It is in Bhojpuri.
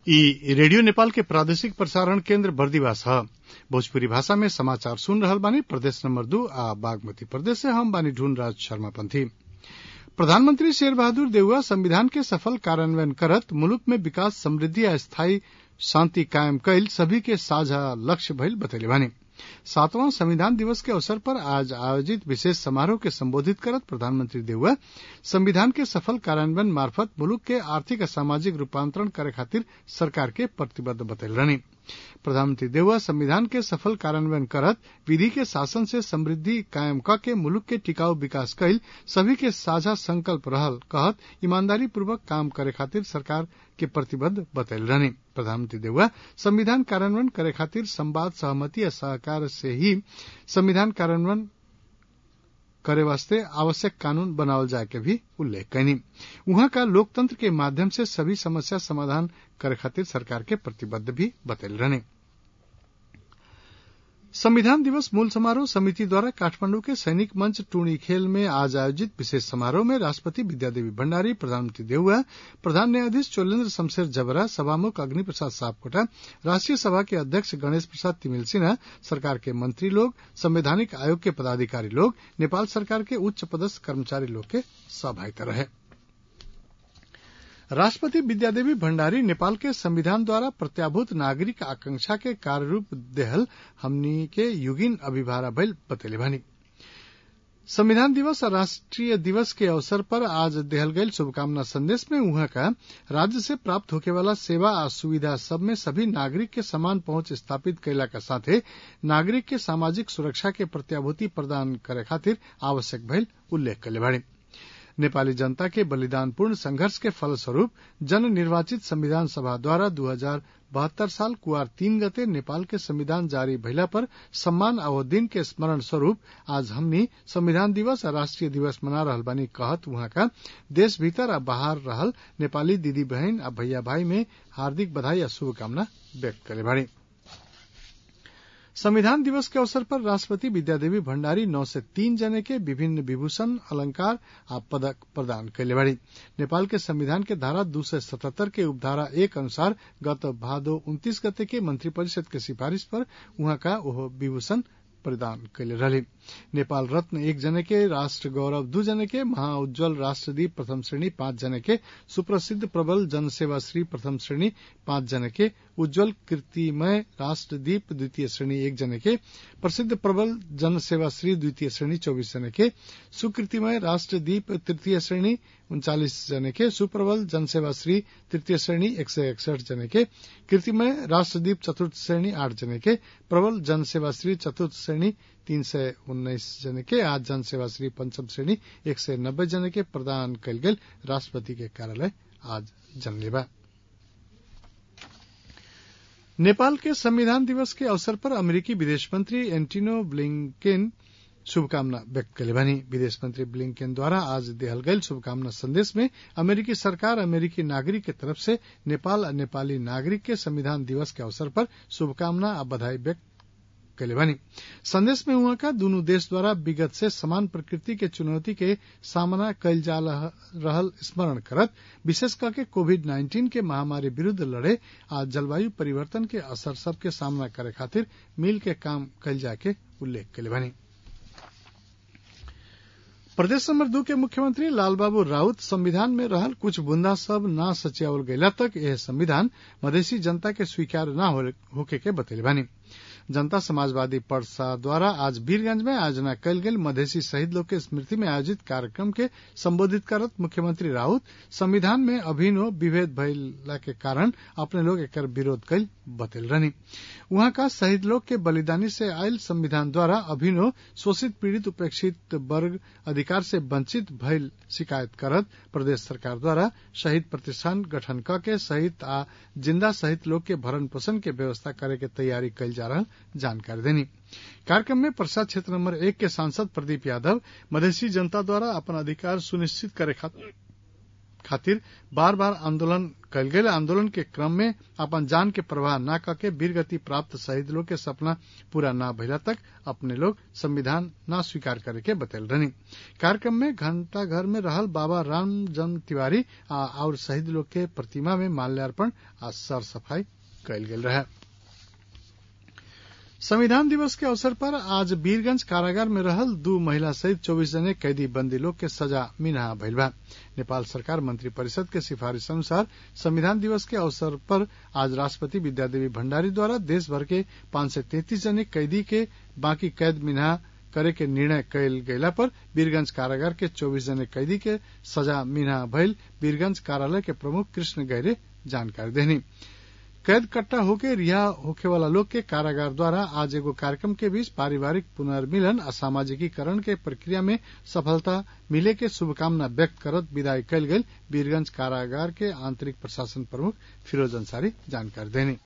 इ रेडियो नेपाल के प्रादेशिक प्रसारण केन्द्र बर्दिवास ह भोजपुरी भाषा में समाचार सुन रहल बानी प्रदेश नंबर दू आ बागमती प्रदेश से हम बानी ढूंढ राज शर्मा पंथी प्रधानमंत्री शेर बहादुर देउवा संविधान के सफल कार्यान्वयन करत मुलुक में विकास समृद्धि आ स्थायी शांति कायम कईल सभी के साझा लक्ष्य भईल बतैले बानी सातवां संविधान दिवस के अवसर पर आज आयोजित विशेष समारोह के संबोधित करत प्रधानमंत्री देउवा संविधान के सफल कार्यान्वयन मार्फत मुलुक के आर्थिक आ सामाजिक रूपांतरण करे खातिर सरकार के प्रतिबद्ध बतैले रहनी प्रधानमंत्री देउवा संविधान के सफल कार्यान्वयन करत विधि के शासन से समृद्धि कायम क के मुलुक के टिकाऊ विकास कईल सभी के साझा संकल्प रहल कहत ईमानदारी पूर्वक काम करे खातिर सरकार के प्रतिबद्ध बतैले रहनी प्रधानमंत्री देउवा संविधान कार्यान्वयन करे खातिर संवाद सहमति आ सहकार से ही संविधान कार्यान्वयन करे वास्ते आवश्यक कानून बनावल जाए के भी उल्लेख कैनी उहाँ का लोकतंत्र के माध्यम से सभी समस्या समाधान करे खातिर सरकार के प्रतिबद्ध भी बतैले रहने संविधान दिवस मूल समारोह समिति द्वारा काठमांडू के सैनिक मंच टूणी खेल में आज आयोजित विशेष समारोह में राष्ट्रपति विद्यादेवी भण्डारी प्रधानमंत्री देउवा प्रधान न्यायाधीश चोलेन्द्र शमशेर जबरा सभामुख अग्नि प्रसाद सापकोटा राष्ट्रीय सभा के अध्यक्ष गणेश प्रसाद तिमिल सिन्हा सरकार के मंत्री लोग संवैधानिक आयोग के पदाधिकारी लोग नेपाल सरकार के उच्च पदस्थ कर्मचारी लोग के सहभागिता रहे राष्ट्रपति विद्यादेवी भण्डारी नेपाल के संविधान द्वारा प्रत्याभूत नागरिक आकांक्षा के कार्यरूप देहल हमनी के युगिन अभिभारा भइल बतैले भनी संविधान दिवस और राष्ट्रीय दिवस के अवसर पर आज देहल गईल शुभकामना संदेश में उहाँ का राज्य से प्राप्त होके वाला सेवा आ सुविधा सब में सभी नागरिक के समान पहुंच स्थापित कैला का साथे नागरिक के सामाजिक सुरक्षा के प्रत्याभूति प्रदान करे खातिर आवश्यक भइल उल्लेख कैले बाड़ी नेपाली जनता के बलिदानपूर्ण संघर्ष के फलस्वरूप जन निर्वाचित संविधान सभा द्वारा दू हजार बहत्तर साल कुआर तीन गते नेपाल के संविधान जारी भइला पर सम्मान और दिन के स्मरण स्वरूप आज हमनी संविधान दिवस आ राष्ट्रीय दिवस मना रहल बानी कहत वहां का देश भीतर आ बाहर रहल नेपाली दीदी बहन आ भैया भाई में हार्दिक बधाई आ शुभकामना व्यक्त करे बाड़ी संविधान दिवस के अवसर पर राष्ट्रपति विद्यादेवी भण्डारी नौ से तीन जने के विभिन्न विभूषण अलंकार आ पदक प्रदान कैले बाड़ी नेपाल के संविधान के धारा दू सय सतहत्तर के उपधारा एक अनुसार गत भादो उन्तीस गते के मंत्रिपरिषद के सिफारिश पर उहाँ का ओह विभूषण प्रदान कैले रहली नेपाल रत्न एक जने के राष्ट्र गौरव दू जने के महाउज्जवल राष्ट्रदीप प्रथम श्रेणी पांच जने के सुप्रसिद्ध प्रबल जनसेवा श्री प्रथम श्रेणी पांच जने के उज्जवल कीर्तिमय राष्ट्रदीप द्वितीय श्रेणी एक जने के प्रसिद्ध प्रबल जनसेवा श्री द्वितीय श्रेणी चौबीस जने के सुकृतिमय राष्ट्रदीप तृतीय श्रेणी उनचालीस जने के सुप्रबल जनसेवा श्री तृतीय श्रेणी एक सय एकसठ जने के कीर्तिमय राष्ट्रदीप चतुर्थ श्रेणी आठ जने के प्रबल जनसेवा श्री चतुर्थ श्रेणी तीन सय उन्नाइस जने के आज जनसेवा श्री पंचम श्रेणी एक सय नब्बे जने के प्रदान कयल गेल राष्ट्रपति के कार्यालय आज जनलेबा नेपाल के संविधान दिवस के अवसर पर अमेरिकी विदेश मंत्री एंटिनो ब्लिंकेन शुभकामना व्यक्त कैले भनी विदेश मंत्री ब्लिंकेन द्वारा आज देहल गईल शुभकामना संदेश में अमेरिकी सरकार अमेरिकी नागरिक के तरफ से नेपाल और नेपाली नागरिक के संविधान दिवस के अवसर पर शुभकामना और बधाई व्यक्त कैले भनी संदेश में उहाँ का दुनू देश द्वारा विगत से समान प्रकृति के चुनौती के सामना कैल जा रहल स्मरण करत विशेष करके कोविड नाइन्टीन के महामारी विरूद्ध लड़े आ जलवायु परिवर्तन के असर सबके सामना करे खातिर मिल के काम कैल जाए के उल्लेख कैले भनी प्रदेश नंबर दू के मुख्यमंत्री लालबाबू राउत संविधान में रहल कुछ बुंदा सब ना सचियावल गयला तक यह संविधान मधेसी जनता के स्वीकार न होके के बतैले बानी जनता समाजवादी पर्सा द्वारा आज वीरगंज में आयोजना कयल गेल मधेसी शहीद लोग के स्मृति में आयोजित कार्यक्रम के संबोधित करत मुख्यमंत्री राउत संविधान में अभिनव विभेद भइला के कारण अपने लोग एकर विरोध कयल बतैल रहनी वहां का शहीद लोग के बलिदानी से आयल संविधान द्वारा अभिनव शोषित पीड़ित उपेक्षित वर्ग अधिकार से वंचित भइल शिकायत करत प्रदेश सरकार द्वारा शहीद प्रतिष्ठान गठन क के शहीद आ जिंदा शहीद लोग के भरण पोषण के व्यवस्था करे के तैयारी कयल जा रहा जानकारी देनी कार्यक्रम में प्रसाद क्षेत्र नंबर एक के सांसद प्रदीप यादव मधेसी जनता द्वारा अपन अधिकार सुनिश्चित करे खातिर बार बार आंदोलन कल गये आंदोलन के क्रम में अपन जान के प्रवाह न करके वीरगति प्राप्त शहीद लोग के सपना पूरा न भइला तक अपने लोग संविधान न स्वीकार करे के बतैल रहनी कार्यक्रम में घंटा घर में रहल बाबा रामजन तिवारी आ और शहीद लोग के प्रतिमा में माल्यार्पण आ सर सफाई कयल गेल रहे संविधान दिवस के अवसर पर आज वीरगंज कारागार में रहल दू महिला सहित चौबीस जने कैदी बंदी लोग के सजा मिनहा भइल बा नेपाल सरकार मंत्री परिषद के सिफारिश अनुसार संविधान दिवस के अवसर पर आज राष्ट्रपति विद्यादेवी भण्डारी द्वारा देश भर के पांच सय तैतीस जने कैदी के बाकी कैद मिनहा करे के निर्णय कयल गयला पर वीरगंज कारागार के चौबीस जने कैदी के सजा मिनहा भइल वीरगंज कार्यालय के प्रमुख कृष्ण गहरे जानकारी देनी कैद कट्टा होके रिहा होखे वाला लोग के कारागार द्वारा आज एगो कार्यक्रम के बीच पारिवारिक पुनर्मिलन आ सामाजिकीकरण के प्रक्रिया में सफलता मिले के शुभकामना व्यक्त करत विदाई कयल गेल वीरगंज कारागार के आंतरिक प्रशासन प्रमुख फिरोज अंसारी जानकारी देनी